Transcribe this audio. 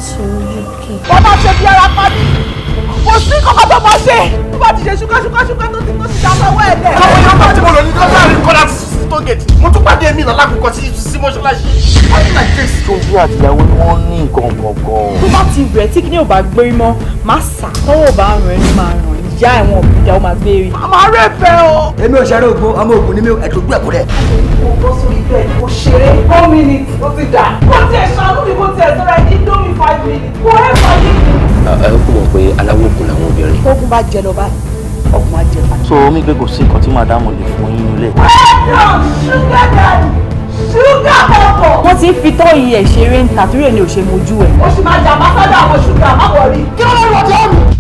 to UK. bàbá ṣe bí ara pa mí kò sí kọ́kọ́ tó máa ṣe tó bá ti ṣe ṣúgá ṣúgá ṣúgá tó ti tó ti dá sọ́wọ́ ẹ̀ lẹ̀. àwọn èèyàn bá tí mo lò ní dọ́là rí kọ́lá sí tógẹ̀tì mo tún pàdé mi lọ́la kókó sí sí mọ́ṣáláṣí. wọ́n ní like this. ṣojú àtìyàwó ni wọ́n ní nǹkan gbọ̀ngàn. tó bá ti rẹ̀ tí kìíní ò bá gbérí mọ́ máa sà tọ́wọ́ bá ràn ẹni máa ràn ìyá ẹ̀wọ̀n òbíjà ó máa gbérí. àmọ́ arẹ́ fẹ́ o. èmi ò ṣeré ogun ọmọ ogun ni mi ẹ̀dùn gbẹ̀kú rẹ̀. mo bọ́ sórí bẹ́ẹ̀ mo ṣeré four minutes ó ti dà. kó tiẹ̀ ṣàánú mi kó tiẹ̀ sọ́ra ẹni dómi five minutes kó ẹ̀ fà yé mi. ẹ kò mọ̀ pé aláwọ̀ òkun làwọn obìnrin. tógun bá jẹ lọ báyìí ọkùnrin á jẹ báyìí. so omi pé kò sí nǹkan tí màdámù lè fún yín nílé. ṣúgà dàdí ṣúgà pọ̀pọ̀. wọ́n ti ń fi tọ́yì ẹ̀ ṣeré ń ta torí ẹ̀ ni ò ṣe mojú ẹ̀. ó sì máa jà máa sọ́dọ̀ àwọn ṣúgà má wọrí. kí ló ń lọ jẹ́ mi.